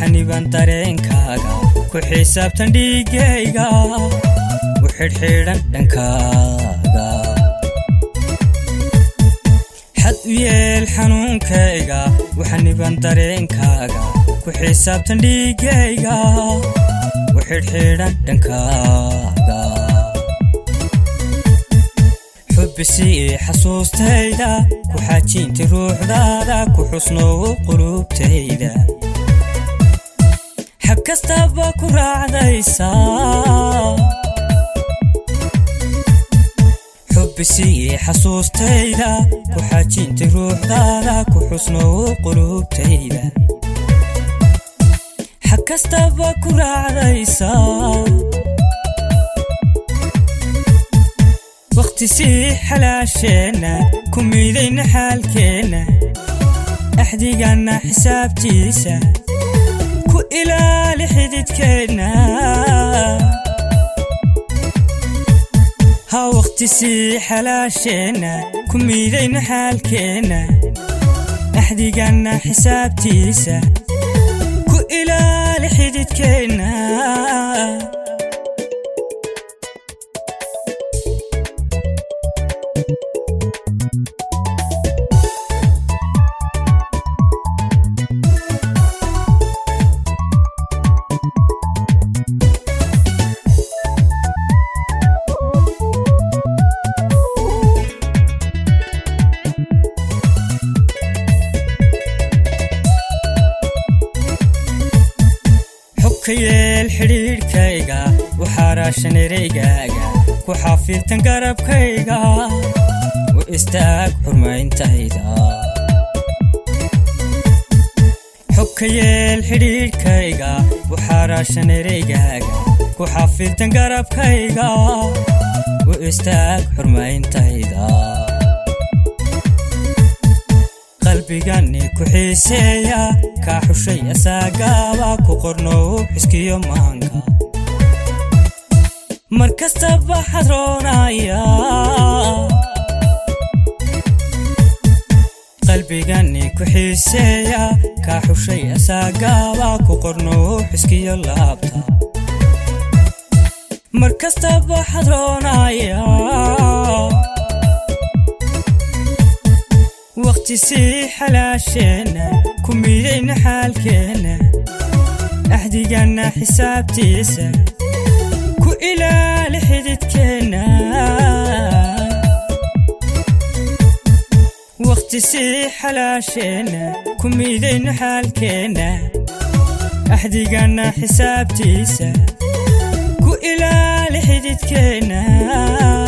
xaniban dareenkaaga ku xisaabtan dhiigayga u xidhxidhan dhankaaga xad u yeel xanuunkayga u xaniban dareenkaaga ku xisaabtan dhiigayga u xidhxidhan dhankaaga xubbisii xasuustayda ku xajiinti ruuxdaada ku xusnoow qulubtayda xag kastaba ku raacdaysaa xubbisii xasuustayda ku xajiinti ruuxdaada ku xusnoow qulubtayda xag kastaba ku raacdaysaa wakhtisii xalaasheenna ku miidayna xaalkeenna axdiganna xisaabtiisa ku ilaali xididkeenna ha wakhtisii xalaasheenna ku miidayna xaalkeenna axdiganna xisaabtiisa ku ilaali xididkeenna xogka yeel xidhiidhkayga u xaaraashan ereygaaga ku xafiirtan garabkayga u istaag xurmayntayda xogka yeel xidhiidhkayga u xaaraashan ereygaaga ku xafiirtan garabkayga u istaag xurmayntayda qalbigani ku xiiseeya kaa xushay asaagaaba ku qornow xiskiyo maanka mar kastaba xadroonaya qalbigani ku xiiseeya kaa xushay asaagaaba ku qornow xiskiyo laabta mar kastaba xadroonaya wakhtisii xalaasheenna ku miidayna xaalkeenna axdiganna xisaabtiisa ku ilaali xididkeenna wakhtisii xalaasheenna ku miidayna xaalkeenna axdiganna xisaabtiisa ku ilaali xididkeenna